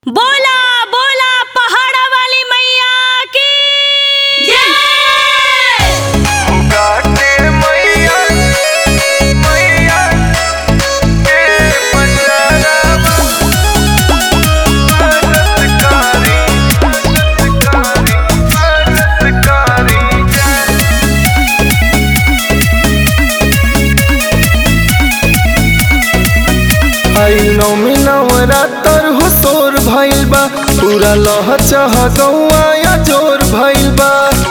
बोला बोला पहाड़ा वाली मैया की जय गाते मैया मैया के पंजाबा भारतकारी भारतकारी भारतकारी आई नौमी नवरातर हो तोर भइल बा पूरा लह चाह गौआ या जोर भइल बा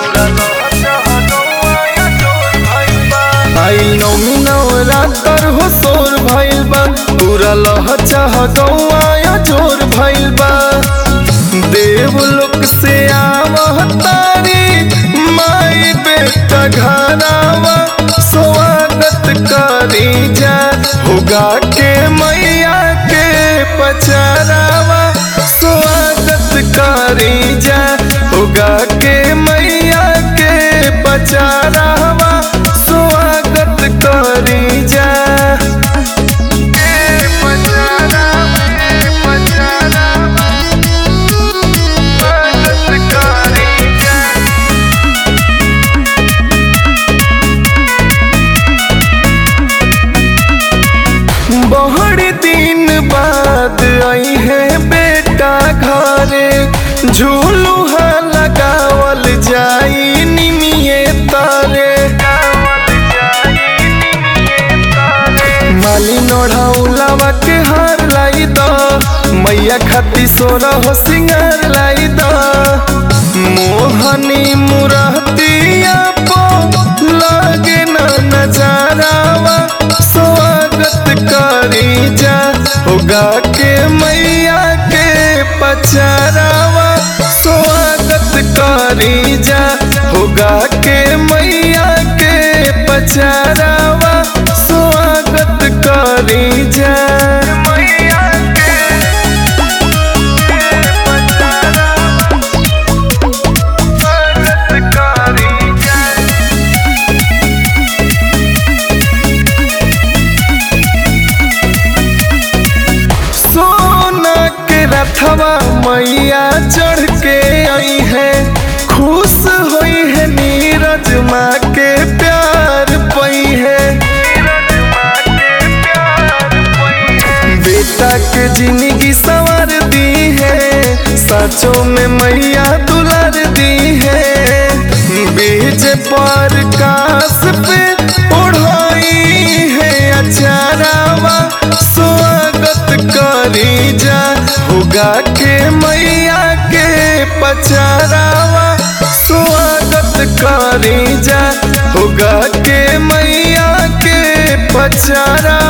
आई नौमी नवरातर हो तोर भइल बा पूरा लह चाह गौआ या जोर भइल बा देवलोक से आवह तारी माई बेटा घरावा स्वागत करी जा होगा के मैया के पचरावा स्वागत करी जा होगा के मैया के पचरावा स्वागत करी जा के पचरावा के पचरावा स्वागत करी जा बहड़ दिन बाद आई है बेटा घरे झूलुहा लगावल जाई निमिये तारे माली नोढ़ाउलावा के हार लाई द मैया खाती सोरा हो सिंगार लाई द मोहनी मुरहतिया पो लागे ना नजारावा स्वागत करी जा होगा के मैया के पचरावा स्वागत करी जा होगा के मैया के पचरावा स्वागत करी जा मैया के पचरावा स्वागत करी जा सोना के रथवा मैया चढ़ के आई है खुश हुई है नीरज माँ के प्यार पई है बेटा के जिंदगी संवर दी है साचों में मैया दुलार दी है बीज पर कास पे उड़ाई है अचारावा स्वागत करी जा होगा के मैया के पचारावा स्वागत करी जा होगा के मैया के पचारा